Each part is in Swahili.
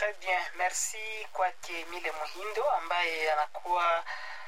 Très bien, merci kwake Emile Muhindo ambaye anakuwa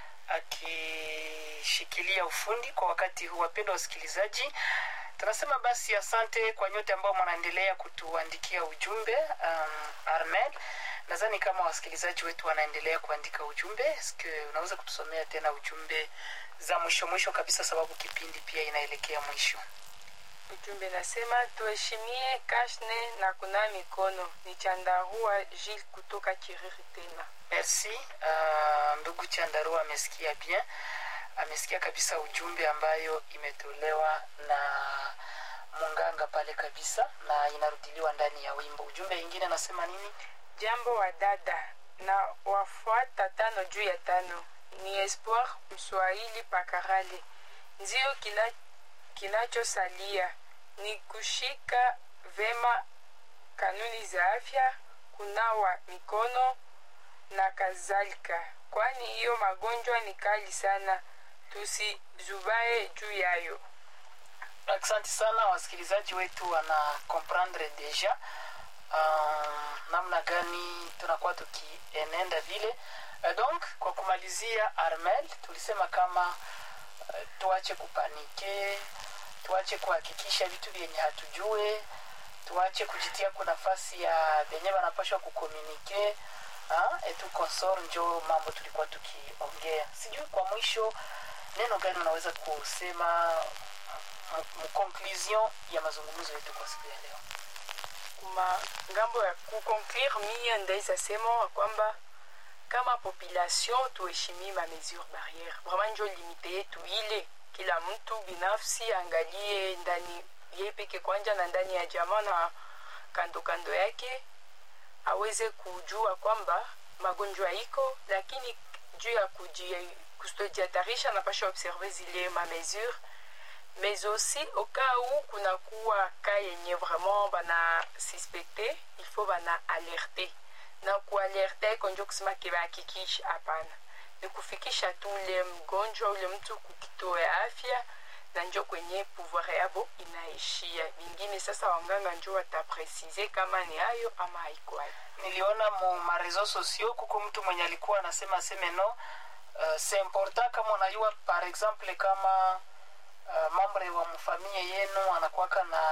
akishikilia ufundi kwa wakati huu. Wapendwa wasikilizaji, tunasema basi asante kwa nyote ambao mnaendelea kutuandikia ujumbe. Um, Armel, nadhani kama wasikilizaji wetu wanaendelea kuandika ujumbe, siku unaweza kutusomea tena ujumbe za mwisho mwisho kabisa, sababu kipindi pia inaelekea mwisho. Ujumbe nasema tuheshimie kashne na kunawa mikono. Ni Chandarua Gilles kutoka Kiriri tena. Merci. Uh, ndugu Chandarua amesikia bien, amesikia kabisa ujumbe ambayo imetolewa na munganga pale kabisa, na inarudiliwa ndani ya wimbo. Ujumbe ingine anasema nini? Jambo wa dada na wafuata tano juu ya tano. Ni Espoir Mswahili Pakarale. Ndio kina kinachosalia ni kushika vema kanuni za afya, kunawa mikono na kadhalika, kwani hiyo magonjwa ni kali sana, tusizubae juu yayo. Asante sana, wasikilizaji wetu wana comprendre deja uh, namna gani tunakuwa tukienenda vile. Uh, donc kwa kumalizia, Armel, tulisema kama uh, tuache kupanike, tuache kuhakikisha vitu vyenye hatujue, tuache kujitia kwa nafasi ya venye wanapashwa kukomunike etu konsor, njo mambo tulikuwa tukiongea. Sijui kwa mwisho neno gani unaweza kusema mconclusion ya mazungumzo yetu kwa siku ya leo? Kuma ngambo ya kuconclure, mie ndaweza sema kwamba kama population tuheshimie ma mesure barriere, vraiment njo limite yetu ile kila mtu binafsi angalie ndani ye peke kwanja na ndani ya jamaa na kando kando yake aweze kujua kwamba magonjwa iko, lakini juu ya kutojihatarisha napasha observe zile ma mesure mais aussi au cas où kunakuwa ka yenye vraiment bana suspecte il faut bana alerte na kualerte iko njo kusema kibahakikisha hapana ni kufikisha tu ule mgonjwa ule mtu kukituo ya afya na njo kwenye pouvoir yabo inaishia. Vingine sasa wanganga njo watapresize kama ni hayo ama haiko hayo. Niliona mu marezo sosio kuko mtu mwenye alikuwa anasema aseme no, uh, c'est important kama unajua par exemple kama uh, mambre wa mfamilia yenu anakuwaka na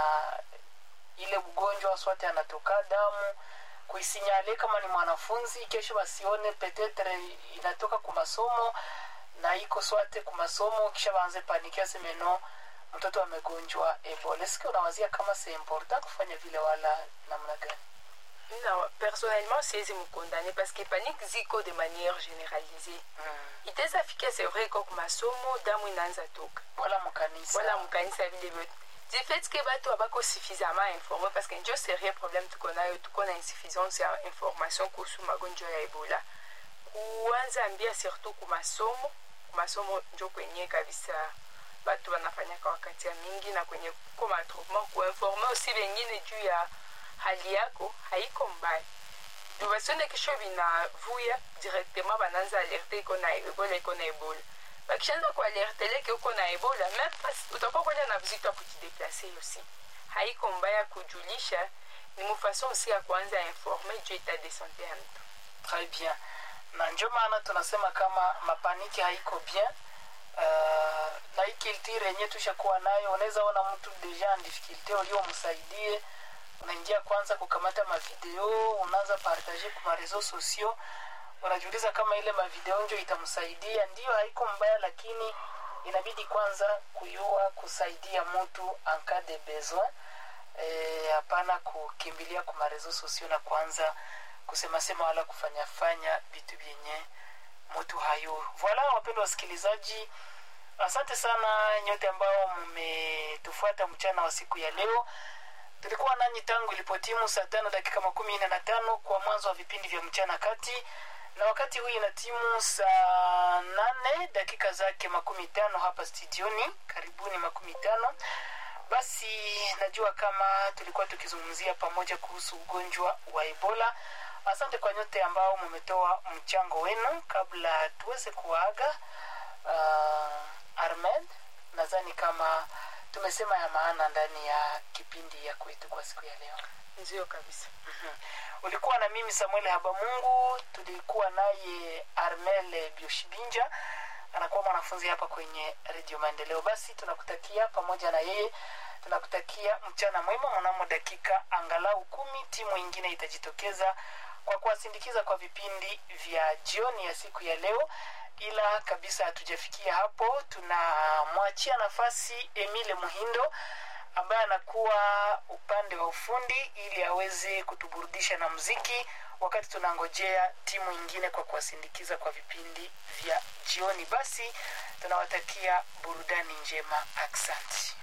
ile ugonjwa swate anatoka damu kuisinyale kama ni mwanafunzi kesho wasione petetre inatoka ku masomo na iko swate ku masomo kisha waanze panikia seme no mtoto amegonjwa ebola eske unawazia kama c'est important kufanya vile wala namna gani Non, personnellement, siwezi mkondane parce que panique ziko de manière généralisée. mm. Itazafikia c'est vrai kwa masomo damu inaanza toka wala mkanisa wala mkanisa vile vyote du fait que bato abako suffisamment informé parce que njo sérieux problème tuko nayo tuko na insuffisance ya information kuhusu magonjwa ya ebola kuanza ambia surtout ku masomo ku masomo njo kwenye kabisa batu wanafanyaka wakati ya mingi na kwenye kuko matroupement kuinforme aussi vengine juu ya hali yako haiko mbaya basione kesho binavuya directement bananza alerte iko na ebola iko na ebola bakishaanza kualerteleke uko na ebola même utakuwa kwenda na vizito ya kujideplace aussi haiko mbaya kujulisha ni mufason aussi ya kuanza informe juu etat de sante ya mtu très bien na njo maana tunasema kama mapaniki haiko bien uh, na hii kiltire yenye tushakuwa nayo unaweza ona mtu deja en difficulté uliomsaidie unaingia kwanza kukamata mavideo unaanza partage ku marezo sociaux unajiuliza kama ile mavideo njo itamsaidia ndiyo haiko mbaya lakini inabidi kwanza kuyua kusaidia mtu en cas de besoin hapana e, kukimbilia ku marezo sociaux na kwanza kusemasema wala kufanyafanya vitu vyenye mtu hayo voila wapendwa wasikilizaji asante sana nyote ambao mmetufuata mchana wa siku ya leo tulikuwa nanyi tangu ilipotimu saa tano dakika makumi nne na tano kwa mwanzo wa vipindi vya mchana kati na wakati huu ina timu saa nane dakika zake makumi tano hapa studioni karibuni makumi tano basi najua kama tulikuwa tukizungumzia pamoja kuhusu ugonjwa wa ebola asante kwa nyote ambao mumetoa mchango wenu kabla tuweze kuwaaga uh, armed nadhani kama tumesema ya maana ndani ya kipindi ya kwetu kwa siku ya leo ndio kabisa Mhm. ulikuwa na mimi samuel habamungu tulikuwa naye armel bioshibinja anakuwa mwanafunzi hapa kwenye redio maendeleo basi tunakutakia pamoja na yeye tunakutakia mchana mwema mnamo dakika angalau kumi timu ingine itajitokeza kwa kuwasindikiza kwa vipindi vya jioni ya siku ya leo ila kabisa hatujafikia hapo tunamwachia nafasi emile muhindo ambaye anakuwa upande wa ufundi ili aweze kutuburudisha na mziki wakati tunangojea timu ingine kwa kuwasindikiza kwa vipindi vya jioni basi tunawatakia burudani njema aksanti